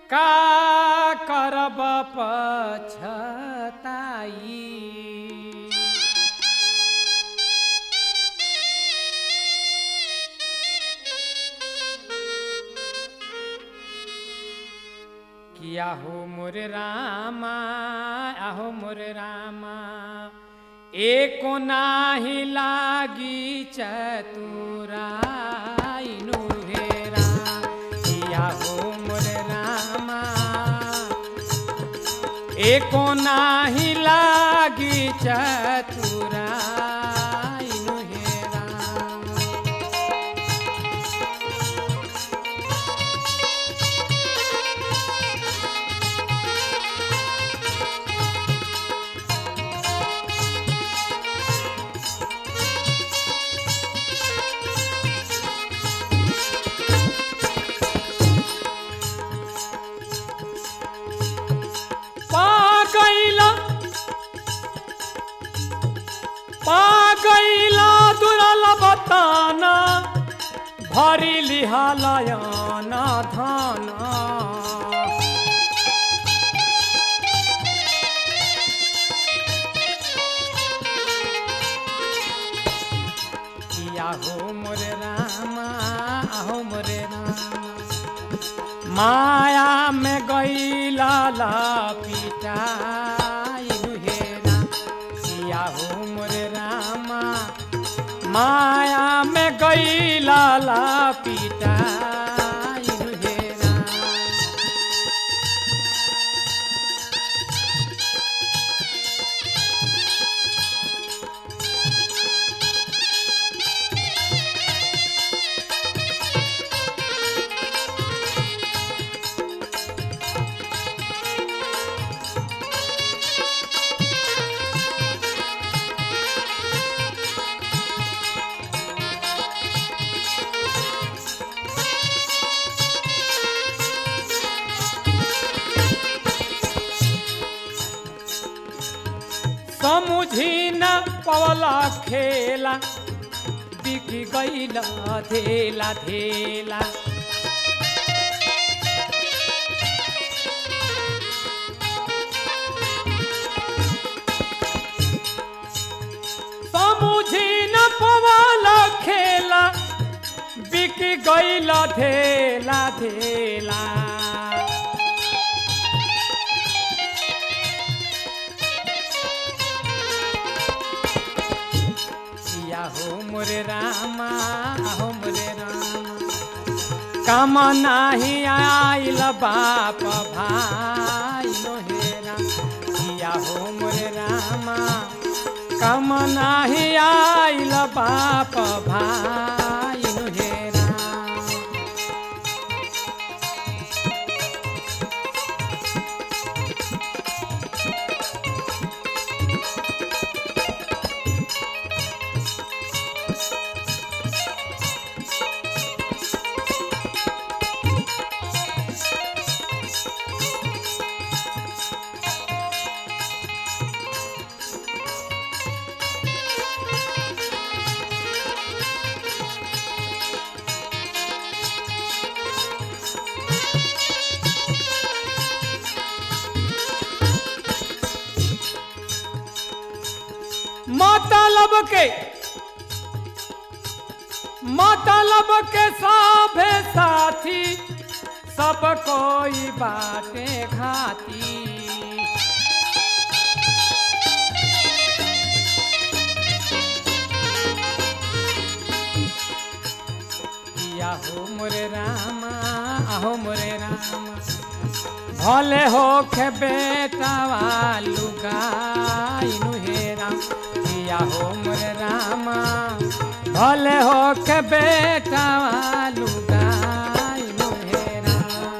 का करब पछताई किया हो मोर रामा आहो मोर रामा एको नाही लागी चतुराइनु हेरा किया हो मोर रामा एको नाही लागी चतुराइनु हेरा पा गईला पा गईला दुरल बताना भरी लिहालयाना धाना किया हो मोरे रामा आहो मोरे रामा माया में गईला ला पिटाइनु हेरा किया हो मोरे रामा माया में गईला ला पिटाइनु हेरा समुझी न पवला खेला बिक गईला धेला धेला समुझी न पवला खेला बिक गईला धेला धेला किया हो मोरे रामा हो मोरे रामा काम नाही आइल बाप भाई हेरा किया हो मोरे रामा काम नाही आइल बाप भाई हेरा मतलब के मतलब के साभे साथी सब कोई बाटे घाती किया हो मोरे रामा आहो मोरे रामा भले हो खे बेटावा लुगाइनु हेरा किया हो मोरे रामा भले हो के बेटावा लुगाइनु हेरा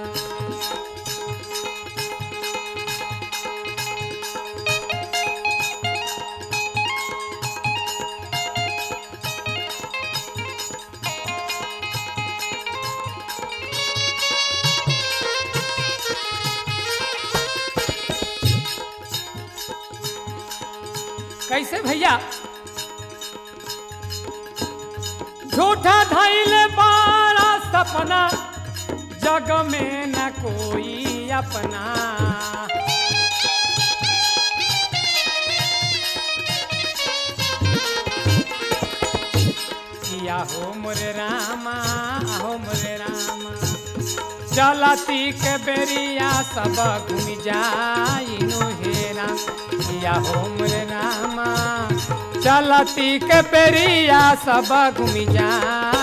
कैसे भैया झूठा धैले बारा सपना जग में न कोई अपना किया हो मोरे रामा हो मोरे रामा चलती के बेरिया सब घूम जाइनु हेरा किया हो मोरे रामा चलती के बेरिया सब घूम जा